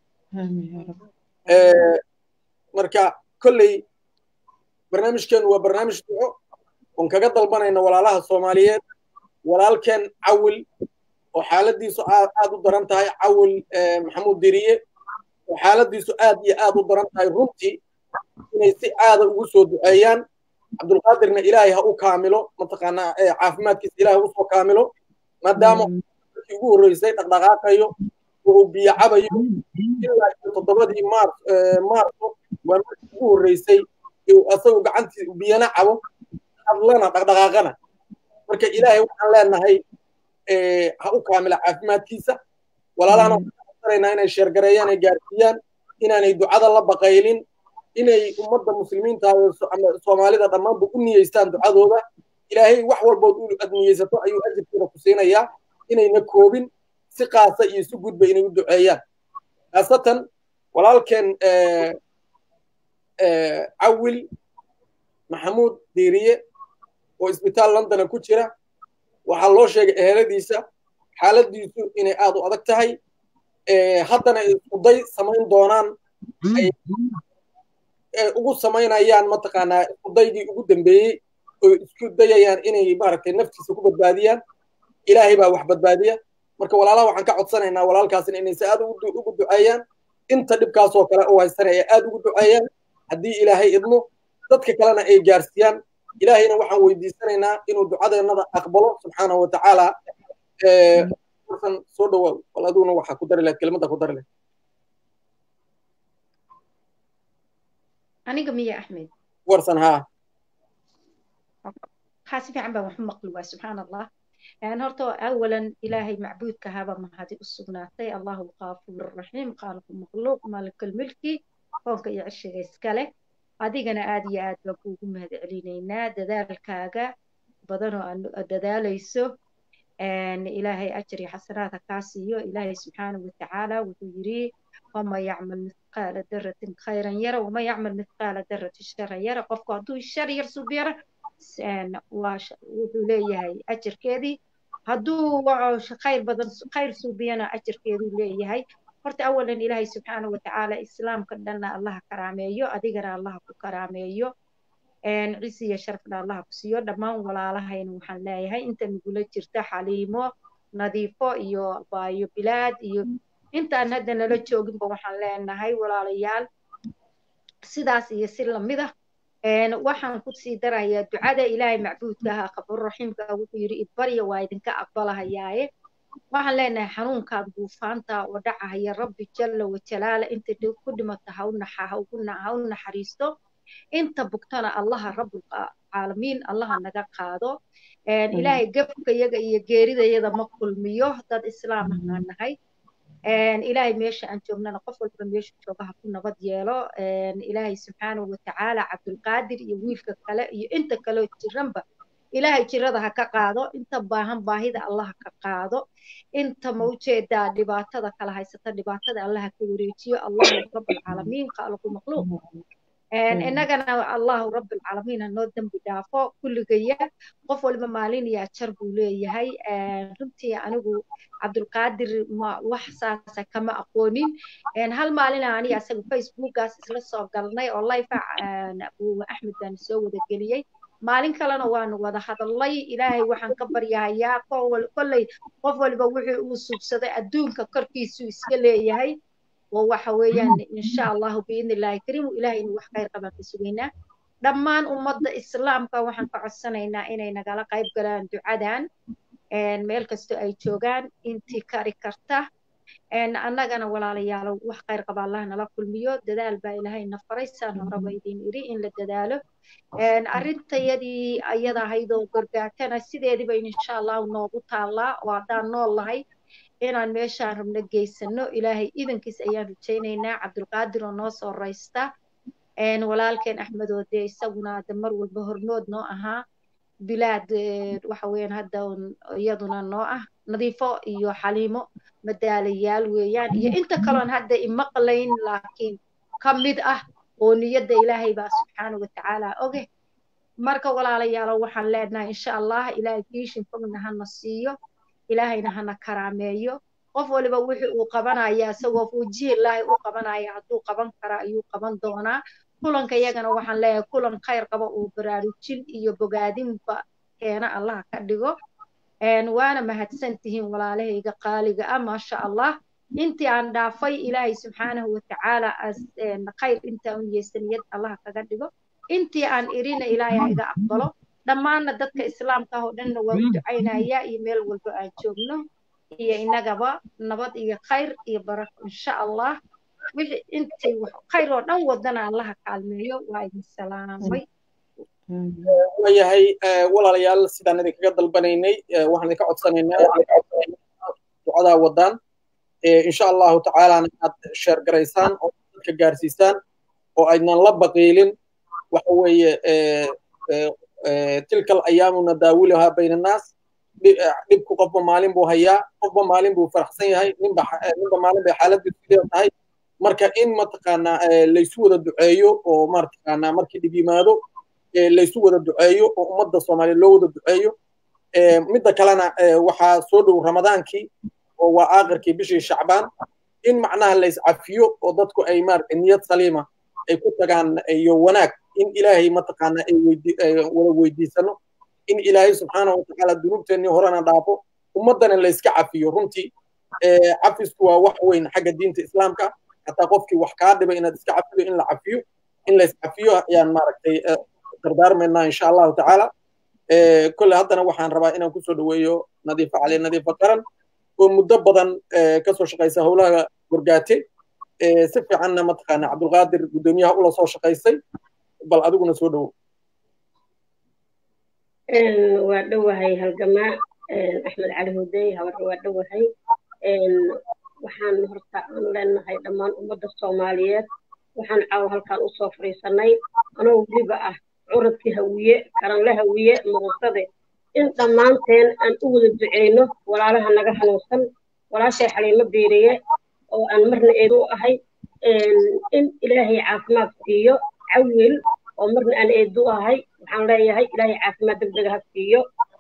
marka kolley barnaamijkeenu waa barnaamij duco oon kaga dalbanayna walaalaha soomaaliyeed walaalkeen cawil oo xaaladiisu aad u daran tahay cawil maxamuud diriye oo xaaladiisu aad iyo aad u daran tahay runtii inay si aada ugu soo duceeyaan cabdulqaadirna ilaahay ha u kaamilo mataqaanaa caafimaadkiisa ilaahay u soo kaamilo maadaama markii ugu horreysay dhaqdhaqaaqayo oo uu biyo cabayo ilaa iyo toddobadii maars maarso waa markii ugu horreysay asagu gacantii biyana cabo hadlana dhaqdhaqaaqana marka ilaahay waxaan leenahay ha u kaamila caafimaadkiisa walaalahana waxaan inay sheergareeyaan ay gaarsiiyaan inaanay ducada la baqaylin inay ummadda muslimiinta ama soomaalida dhammaanba u niyeystaan ducadooda ilaahay wax walbood u ad niyeysato ayuu ajirkeeda ku siinayaa inayna koobin si qaasa iyo si gudba inay u duceeyaan khaasatan walaalkeen cawil maxamuud diiriye oo isbitaal londona ku jira waxaa loo sheegay eheladiisa xaaladiisu inay aad u adag tahay haddana iskuday samayn doonaan ugu samaynayaan mataqaanaa iskudaygii ugu dambeeyey oo isku dayayaan inay maaragtay naftiisa ku badbaadiyaan ilaahay baa wax badbaadiya marka walaalaha waxaan ka codsanaynaa walaalkaasina inay si aad ugu duceeyaan inta dhibkaasoo kale u haysanaya aad ugu duceeyaan haddii ilaahay idmo dadka kalena ay gaarsiiyaan ilaahayna waxaan weydiisanaynaa inuu ducadeennada aqbalo subxaanahu watacaala warsan soo dhawaa bal aduguna waxaa ku dari lahayd kelmadda ku dari lahayd aniga miya axmed warsan haa haa si fiican baan waxu maqli waa subxaan allah horta awalan ilaahay macbuudka haba mahadi u sugnaatay allahu alqaafuur raxiim qaaliqu makhluuq maalikulmilki koonka iyo cishiga iskale adigana aad iyo aad baan kuugu mahad celinaynaa dadaalkaaga badanoo aad dadaalayso ilaahay ajri xasanaadha kaa siiyo ilaahay subxaanahu watacaala wuxuu yiri wama yacmal mithqaala daratin khayran yara wama yacmal mithqaala daratin sharan yara qofku hadduu shar yar subyara wuxuu leeyahay ajarkeedii hadduu khayr badan khayr suubiyana ajarkeeduu leeyahay horta awalan ilaahay subxaanahu watacaala islaamka dhanna allaha karaameeyo adigana allaha ku karaameeyo cisi iyo sharafna allaha ku siiyo dhammaan walaalahayna waxaan leeyahay inta nagula jirta xaliimo nadiifo iyo baayo bilaad iyo intaan hadda nala jooginba waxaan leenahay walaalayaal sidaas iyo si lamida waxaan ku sii darayaa ducada ilaahay macbuudka ahaa qabuurraxiimka wuxuu yidhi idbarya waa idinka aqbalahayaaye waxaan leenahay xanuunkaad buufaanta oo dhacahaya rabbi jalla wajalaala inta ku dhimata ha u naxariisto inta bugtana allaha rabbulcaalamiin allaha naga qaado ilaahay gefka yaga iyo geeridayada ma kulmiyo dad islaam ahaan nahay ilaahay meesha aan joognana qof walba meesha jooga ha ku nabad yeelo ilaahay subxaanahu watacaala cabdulqaadir iyo wiilka kale iyo inta kaleo jiranba ilaahay jirada ha ka qaado inta baahan baahida allah ha ka qaado inta ma ujeedaa dhibaatada kala haysata dhibaatada allah ha ka wareejiyo allahu rabbalcaalamiin qaaliqu makhluuq innagana allahu rabbalcaalamiin ha noo dembi dhaafo kulligaya qof walba maalin iyo ajar buu leeyahay runtii anigu cabdulqaadir wax saasa kama aqoonin hal maalina aniga asaga facebookaas isla soo galnay oo lifa abu axmed baan soo wada geliyey maalin kalena waanu wada hadalnay ilaahay waxaan ka baryahayaa kolley qof walba wixii uu subsaday adduunka korkiisuu iska leeyahay oo waxa weeyaan insha allahu biidni illaahi kariim ilaahay inuu wax khayr qabaan ka sugaynaa dhammaan ummadda islaamka waxaan ka codsanaynaa inay nagala qayb galaan ducadan meel kastoo ay joogaan intii kari karta annagana walaalayaalo wax khayr qaba allah nala kulmiyo dadaal baa ilaahay na faray saan horeba idin iri in la dadaalo arrintayadii ayada ahaydoo gargaartana sideediba insha allahu noogu taallaa oo haddaan nool lahay inaan meeshaan rabno geysano ilaahay idankiis ayaan rajaynaynaa cabdulqaadir oo noo soo raysta walaalkeen axmedoo dee isaguna de mar walba hormood noo ahaa bilaad waxa weeyaan hadda iyaduna noo ah nadiifo iyo xaliimo madaalayaal weeyaan iyo inta kaloon hadda imaqlayn laakiin ka mid ah oo niyadda ilaahay baa subxaana watacaala oge marka walaalayaalo waxaan leenahay insha allah ilaahay kiishin fogna hana siiyo ilaahayna hana karaameeyo qof waliba wixii uu qabanaya isagoo wajihilaahi u qabanaya hadduu qaban kara ayuu qaban doonaa kulanka iyagana waxaan leeyahay kulan khayr qaba uu baraarujin iyo bogaadinba keena allaha ka dhigo waana mahadsan tihiin walaalahayga qaaliga ah maasha allah intii aan dhaafay ilaahay subxaanahu watacaala khayr intaa u niyeysaniyad allaha kaga dhigo intii aan irina ilaahay ha iga aqbalo dhammaanna dadka islaamka ah oo dhanna waa u ducaynaya iyo meel walba aan joogno iyo innagaba nabad iyo khayr iyo barako insha allah wixii intii khayr oo dhan wadana allaha kaalmeeyo waa idin salaamay waayahay walaalayaal sidaan idinkaga dalbanaynay waxaan idinka codsanaynaa ducadaa wadaan insha allahu tacaalana aad sheer garaysaan oo dadka gaarsiisaan oo aydnan la baqiilin waxa weeye tilka alayaamu nadaawiluhaa bayna annaas dhibku qofba maalin buu hayaa qofba maalin buu faraxsan yahay ninba ninba maalin bay xaaladiisu leedahay marka in mataqaanaa laysu wada duceeyo oo mataqaanaa markii dhib yimaado laysu wada duceeyo oo ummadda soomaaliya loo wada duceeyo midda kalena waxaa soo dhow ramadaankii oo waa aakhirkii bishii shacbaan in macnaha layscafiyo oo dadku ay maaragtay niyad saliima ay ku tagaan iyo wanaag in ilaahay mataqaanaa ay wada weydiisano in ilaahay subxaanahu watacaala dunuubteennii horena dhaafo ummaddana layska cafiyo runtii cafisku waa wax weyn xagga diinta islaamka xataa qofkii wax kaa dhibay inaad iska cafiyo in la cafiyo in lays cafiyo ayaan maaragtay dardaarmaynaa insha allahu tacaala kolle haddana waxaan rabaa inaan kusoo dhaweeyo nadiifa cali nadiifa qaran oo muddo badan kasoo shaqaysa howlaha gorgaate si fiicanna mataqaana cabdulqaadir guddoomiyaha ula soo shaqaysay bal adiguna soo dhowo waa dhowahay halgamaa axmed cali hudey habarre waa dhowahay waxaan horta aan leenahay dhammaan ummadda soomaaliyeed waxaan caawa halkaan usoo fadhiisanay anoo weliba ah curadkii hawiye karanle hawiye muqusade in dhammaanteen aan u wada duceyno walaalaha naga hanuunsan walaashay xaliimo biiriye oo aan marna eedu u ahay in ilaahay caafimaad siiyo cawil oo marna aan eedu u ahay waxaan leeyahay ilaahay caafimaad degdega ha siiyo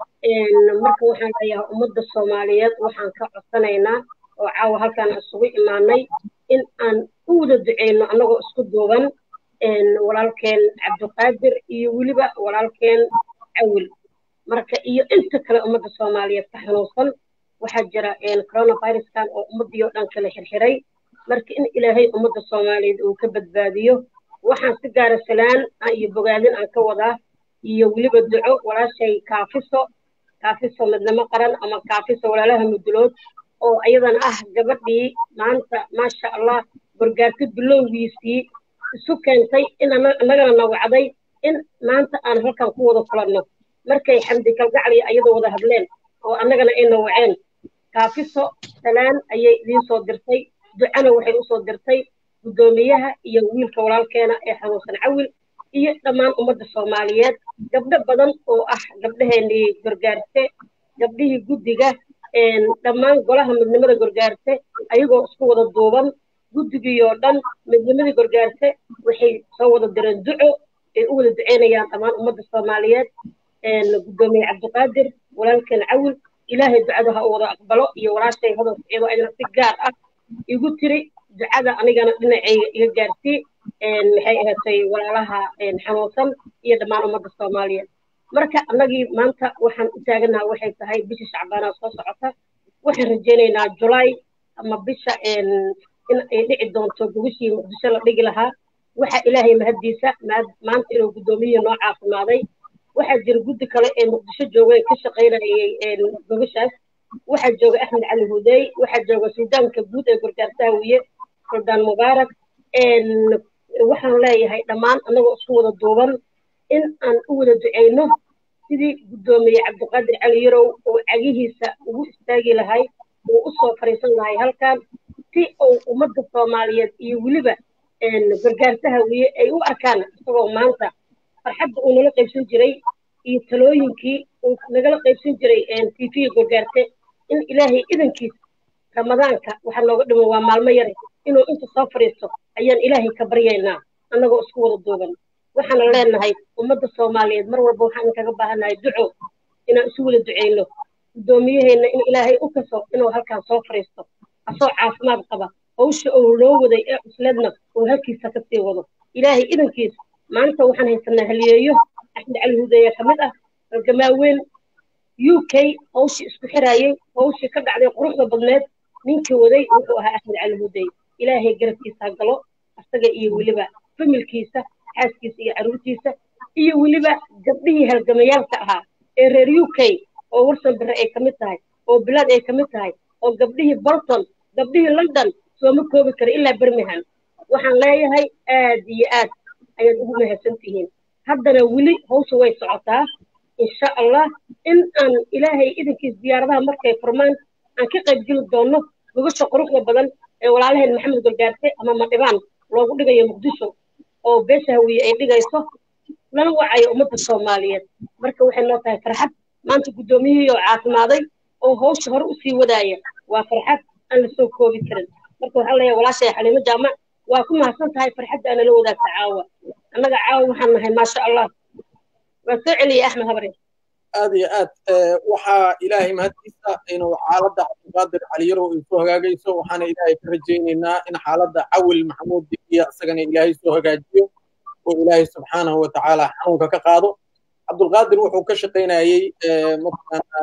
marka waxaan leeyahay ummadda soomaaliyeed waxaan ka codsanaynaa oo caawa halkaan isugu imaanay in aan u wada duceyno annagoo isku duuban walaalkeen cabdiqaadir iyo weliba walaalkeen cawil marka iyo inta kale ummadda soomaaliyeed ka xanuunsan waxaa jira coronaviruskan oo ummaddii oo dhan kala xirxiray marka in ilaahay ummadda soomaaliyeed uu ka badbaadiyo waxaan si gaara salaan iyo bogaadin aan ka wadaa iyo weliba duco walaashay kaafiso kaafiso midnimo qaran ama kaafiso walaalaha mudulood oo ayadan ah gabadhii maanta maasha allah gorgaarto bilowgiisii isu keentay in annagana na wacday in maanta aan halkan ku wada kulanno markay xamdi kalgacal iyo ayada wada hadleen oo annagana ay na waceen kaafiso salaan ayay idiin soo dirtay ducana waxay usoo dirtay guddoomiyaha iyo wiilka walaalkeena ee xanuunsan cawil iyo dhammaan ummadda soomaaliyeed gabdho badan oo ah gabdhaheenii gorgaarte gabdhihii guddiga dhammaan golaha midnimada gorgaarte ayagoo isku wada duuban guddigii oo dhan midnimadii gorgaarte waxay soo wada direen duco ay u wada duceynayaan dhammaan ummadda soomaaliyeed guddoomiye cabdiqaadir walaalkeen cawil ilaahay ducada ha u wada aqbalo iyo walaashay hodan iyadoo ayadana si gaar ah igu tiri ducada anigana dhinacayga iga gaarsii maxay ahaatay walaalaha xanuunsan iyo dhammaan ummadda soomaaliyeed marka annagii maanta waxaan u taaganaha waxay tahay bisha shacbaanaa soo socota waxaan rajaynaynaa julaay ama bisha in ay dhici doonto gogashii muqdisho la dhigi lahaa waxa ilaahay mahaddiisa maanta inuu guddoomiyihii noo caafimaaday waxaa jira guddi kale ee muqdisho jooga ee ka shaqaynayay gogashaas waxaa jooga axmed cali hudey waxaa jooga suldaanka guud ee gorgaarta hawiye suldaan mubaarak waxaan leeyahay dhammaan annagoo isku wada duuban in aan u wada duceyno sidii guddoomiye cabdiqaadir cali yarow oo cagihiisa ugu istaagi lahay uu u soo fariisan lahay halkan si uu ummadda soomaaliyeed iyo weliba gargaarta hawiye ay u arkaan isagoo maanta farxadda uu nala qaybsan jiray iyo talooyinkii uu nagala qaybsan jiray tv gargaarte in ilaahay idankiis ramadaanka waxaa nooga dhiman waa maalmo yare inuu inta soo fadhiisto ayaan ilaahay ka baryaynaa annagoo isku wada duuban waxaana leenahay ummadda soomaaliyeed mar walba waxaan kaga baahannahay duco inaan isu wada duceyno guddoomiyaheenna in ilaahay u kaso inuu halkan soo fadhiisto asoo caafimaad qaba hawsha uu loo waday ee cusleedna uu halkiisa ka sii wado ilaahay idankiis maanta waxaan haysanaa haliyeeyo axmed cali hudeeya ka mid ah halgamaa weyn u k hawshii isku xiraayey hawshii ka dhacday quruxda badneed ninkii waday wuxuu ahaa axmed cali hudey ilaahay garabkiisa galo asaga iyo weliba familkiisa xaaskiisa iyo caruurtiisa iyo weliba gabdhihii halgamayaalka ahaa ee reer u k oo warsan bere ay ka mid tahay oo bilaad ay ka mid tahay oo gabdhihii bolton gabdhihii london sooma koobi kara ilaa birmingham waxaan leeyahay aad iyo aad ayaad ugu mahadsan tihiin haddana weli hawsha way socotaa insha allah in aan ilaahay idankiis diyaaradaha markay furmaan aan ka qayb geli doonno gogasha quruxda badan ee walaalaheen maxamed golgaarte ama madhibaan loogu dhigayo muqdisho oo beesha hawiye ay dhigayso lana wacayo ummadda soomaaliyeed marka waxay noo tahay farxad maanta guddoomiyihii oo caafimaaday oo hawsha hore usii wadaaya waa farxad aan lasoo koobi karin marka waxaan leeyahay walaashay xaliimo jaamac waa ku mahadsan tahay farxadda aana la wadaagta caawa annaga caawa waxaan nahay maasha allah waa soo celiyay axmed habre aad iyo aad waxaa ilaahay mahadkiisa inuu xaaladda cabdiqaadir caliyarow ay soo hagaagayso waxaana ilaahay ka rajaynaynaa in xaaladda cawil maxamuud dibiya isagana ilaahay soo hagaajiyo oo ilaahay subxaanahu watacaala xanuunka ka qaado cabdulqaadir wuxuu ka shaqaynayey mataqaana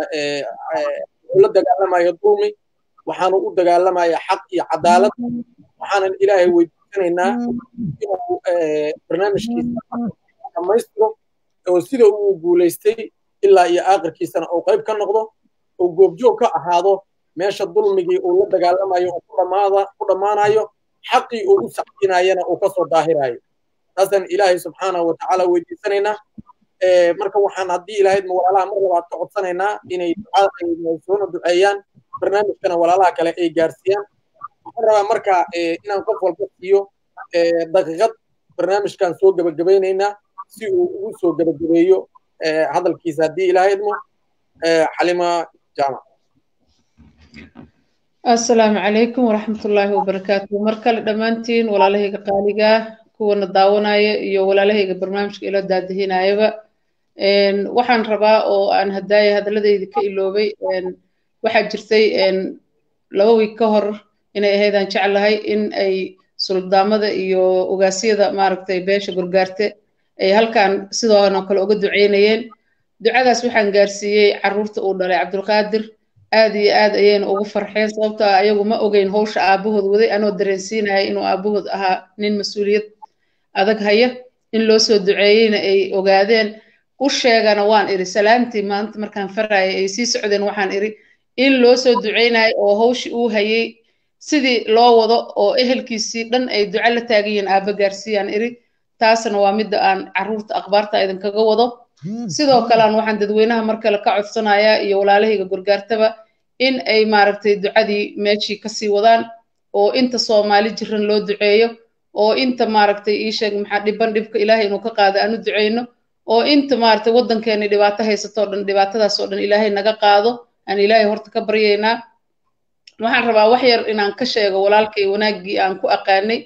wuxuu la dagaalamayo dulmi waxaanu u dagaalamaya xaq iyo cadaalad waxaanan ilaahay weydiisanaynaa inuu barnaamijkiisa dhammaystiro oo sida uu guulaystay ilaa iyo aakhirkiisana uu qayb ka noqdo oo goobjoog ka ahaado meesha dulmigii uu la dagaalamayo oo ku dhammaanayo xaqii uu u sacdinayana uu kasoo daahirayo taasaan ilaahay subxaanahu watacaala weydiisanaynaa marka waxaan haddii ilahaydma walaalaha mar labaad ka codsanaynaa inay soona duceeyaan barnaamijkana walaalaha kale ay gaarsiiyaan waxaan rabaa marka inaan qof walba siiyo daqiiqad barnaamijkan soo gebagabaynaynaa si uu ugu soo gebagabeeyo hadalkiisa haddii ilahaydmo xalima jaamac asalaamu calaykum waraxmatullaahi wabarakaatu mar kale dhammaantiin walaalahayga qaaligaa kuwana daawanaya iyo walaalahayga barnaamijka ila daadihinayaba waxaan rabaa oo aan hadaaya hadaladayda ka iloobay waxaa jirtay laba wiig ka hor inay ahaydaan jeclahay in ay suldaamada iyo ogaasyada maaragtay beesha gurgaarte ay halkan sidoona kale uga duceynayeen ducadaas waxaan gaarsiiyey carruurta uu dhalay cabdulqaadir aad iyo aad ayayna ugu farxeen sababto ah ayagu ma ogeyn howsha aabahood waday anoo dareensiinaya inuu aabahood ahaa nin mas-uuliyad adag haya in loo soo duceeyeyna ay ogaadeen u sheegana waan iri salaantii maanta markaan faraya ay sii socdeen waxaan iri in loo soo duceynayo oo hawshii uu hayay sidii loo wado oo ehelkiisii dhan ay duco la taagayiin aaba gaarsiiyaan iri taasna waa midda aan carruurta akhbaarta idinkaga wado sidoo kalean waxaan dadweynaha mar kale ka codsanayaa iyo walaalahayga gurgaartaba in ay maaragtay ducadii meeshii kasii wadaan oo inta soomaali jiran loo duceeyo oo inta maaragtay ii sheeg maxaa dhiban dhibka ilaahay inuu ka qaado aan u duceyno oo inta maaragtay waddankeeni dhibaato haysatoo dhan dhibaatadaas oo dhan ilaahay naga qaado aan ilaahay horta ka baryaynaa waxaan rabaa wax yar inaan ka sheego walaalkay wanaaggii aan ku aqaanay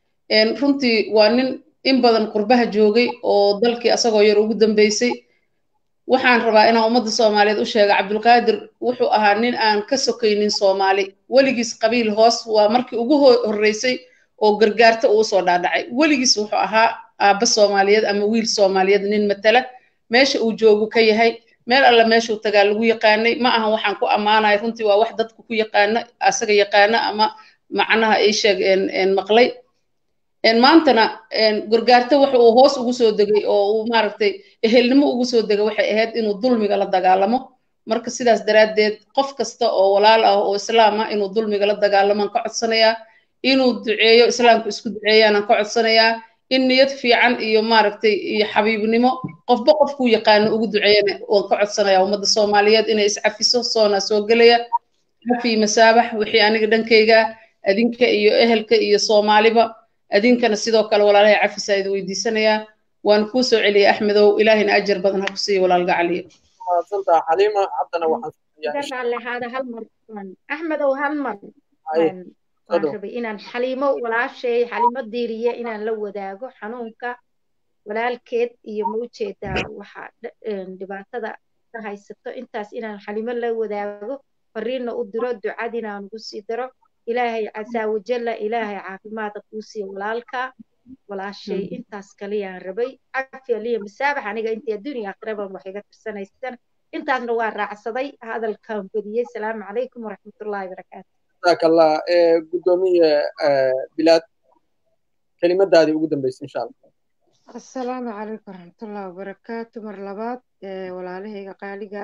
runtii waa nin in badan qurbaha joogay oo dalkii asagoo yar ugu dambeysay waxaan rabaa inaan ummadda soomaaliyeed u sheega cabdulqaadir wuxuu ahaa nin aan ka sokaynin soomaali weligiis qabiil hoos waa markii ugu horreysay oo gargaarta uu soo dhaadhacay weligiis wuxuu ahaa aabba soomaaliyeed ama wiil soomaaliyeed nin matala meesha uu joogu ka yahay meel alla meeshuu tagaa lagu yaqaanay ma ahan waxaan ku ammaanaya runtii waa wax dadku ku yaqaano asaga yaqaano ama macnaha ay sheeg maqlay maantana gargaarta waxa uu hoos ugu soo degay oo uu maaragtay ehelnimo ugu soo degay waxay ahayd inuu dulmiga la dagaalamo marka sidaas daraaddeed qof kasta oo walaal ah oo islaam ah inuu dulmiga la dagaalamaan ka codsanayaa inuu duceeyo islaamku isku duceeyaanaan ka codsanayaa in niyad fiican iyo maaragtay iyo xabiibnimo qofba qofkuu yaqaano ugu duceeyana waan ka codsanayaa ummadda soomaaliyeed inay iscafiso soona soo gelaya cafi masaabax wixii aniga dhankayga adinka iyo ehelka iyo soomaaliba adinkana sidoo kale walaalahay cafisaa idin weydiisanayaa waan kuu soo celiyay axmedow ilaahina ajar badan ha ku siiya walaalga caliyo mahadsantaha xaliima haddana waxaan hada hal mar axmedow hal mar waan rabay inaan xaliimo walaashay xaliimo diiriye inaan la wadaago xanuunka walaalkeed iyo ma ujeedaa waxa dhibaatada ka haysato intaas inaan xaliimo la wadaago fariinna u diro ducadina aan ugu sii daro ilaahay casaa wajalla ilaahay caafimaada kuu siiya walaalka walaashay intaas kaliyaan rabay cafiya liya masaabax aniga intii adduuniya akhiraban wax iga tirsanaysan intaasna waa raacsaday hadalkan badiyey salaamu calaykum waraxmatullaahi barakaatu jazaaka allah gudoomiye bilaad kelimadaadii ugu dambeysay insha allah assalaamu calaykum waraxmatullaahi wabarakaatu mar labaad walaalahayga qaaliga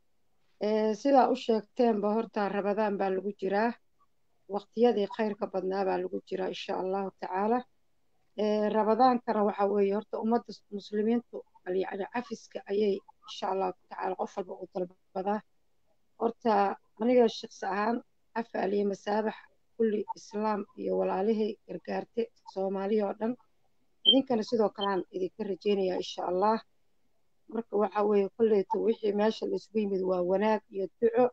ah sidaa u sheegteenba horta rabadaan baa lagu jiraa waqtiyadii khayrka badnaa baa lagu jiraa insha allahu tacaala rabadaankana waxa weeye horta ummadda muslimiintu yani cafiska ayay insha allahu tacaala qof walba u dalbadaa horta aniga shaqsi ahaan cafi aliye masaabax kulli islaam iyo walaalihii gargaarte soomaaliya oo dhan idinkana sidoo kalean idinka rajeynayaa insha allah marka waxa weeye kolleyta wixii meesha laisugu yimid waa wanaag iyo duco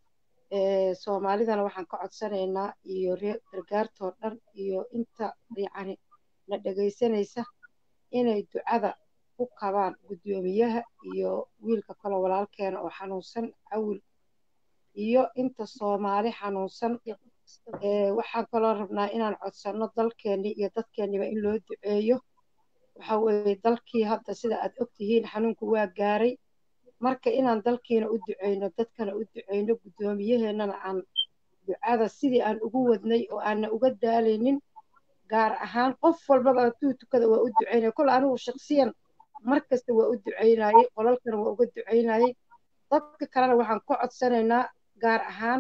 soomaalidana waxaan ka codsanaynaa iyo reer gargaartoo dhan iyo inta yacni na dhegaysanaysa inay ducada ku qabaan guddoomiyaha iyo wiilka kaloo walaalkeena oo xanuunsan cawil iyo inta soomaali xanuunsan waxaan kaloo rabnaa inaan codsanno dalkeenni iyo dadkeenniba in loo duceeyo waxa weeye dalkii hadda sida aad ogtihiin xanuunku waa gaaray marka inaan dalkiina u duceyno dadkana u duceyno guddoomiyaheennana aan ducada sidii aan ugu wadnay oo aanna uga daalaynin gaar ahaan qof walbaba hadduu tukada waa u duceynaya kol anigu shaksiyan mar kasta waa u duceynayay qolalkana waa uga duceynayay dadka kalena waxaan ka codsanaynaa gaar ahaan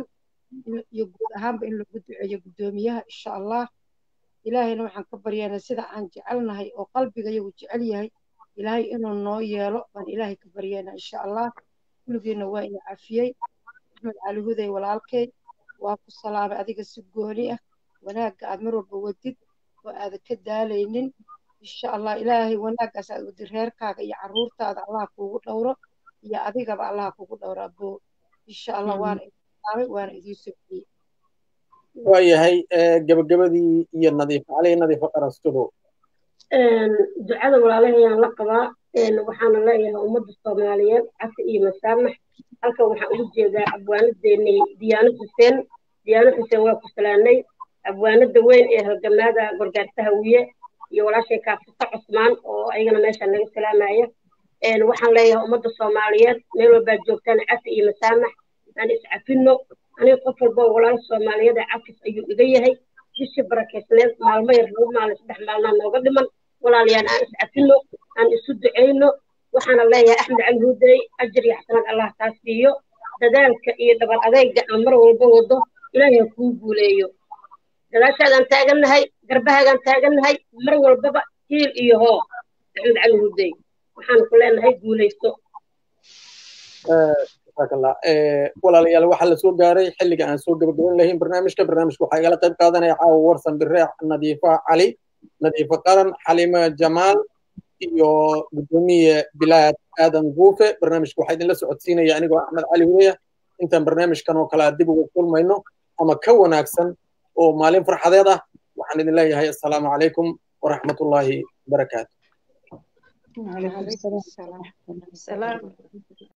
iyo guud ahaanba in lagu duceeyo guddoomiyaha insha allah ilaahayna waxaan ka baryaynaa sida aan jecelnahay oo qalbiga iyagu jecel yahay ilaahay inuu noo yeelo baan ilaahay ka baryaynaa insha allah kulligiina waa ina cafiyey axmed cali huday walaalkay waa ku salaamay adiga si gooni ah wanaagga aad mar walba wadid oo aadan ka daalaynin insha allah ilaahay wanaaggaas aad wadid reerkaaga iyo caruurtaada allah kuugu dhowro iyo adigaba allah kugu dhowro aboo insha allah waana idinsaamay waana idiin socdiyey waayahay gabagabadii iyo nadiifo cali nadiifo qarastudo ducada walaalahayaan la qabaa waxaana leeyahay ummadda soomaaliyeed cafi iyo masaamax halkan waxaan ugu jeedaa abwaanadeennay diyaano xuseen diyaano xuseen waa ku salaanay abwaanada weyn ee halgamaada gorgaarta hawiye iyo walaashay kaafisa cusmaan oo ayagana meesha naga salaamaya waxaan leeyahay ummadda soomaaliyeed meel walbaad joogtaan cafi iyo masaamax aan iscafino aniga qof walba walaal soomaaliyeed ee cafis ayuu iga yahay bishii barakeysneed maalmo yar laba maalin saddex maalmaa nooga dhiman walaalayaan aan iscafino aan isu ducayno waxaana leeyahay axmed cali huudey ajir iyo xasanad allah kaa siiyo dadaalka iyo dhabar adeyga aan mar walba wado ilaahay ha kuu guuleeyo gadaashaadaan taagannahay garbahaagaan taagannahay mar walbaba hiil iyo hoo axmed cali huudey waxaan ku leenahay guulayso jazakallah walaalayaal waxaa la soo gaaray xilliga aan soo gabagaban lahayn barnaamijka barnaamijka waxaa igala qayb qaadanaya caawa warsan bireex nadiifa cali nadiifa qaran xalima jamaal iyo gudoomiye bilaad aadan guufe barnaamijka waxaa idinla socodsiinaya anigoo axmed cali hudeya intaan barnaamijkan oo kale a dib ugu kulmayno ama ka wanaagsan oo maalin farxadeed ah waxaan idin leeyahay assalaamu calaykum waraxmatullaahi barakaatu وعليكم السلام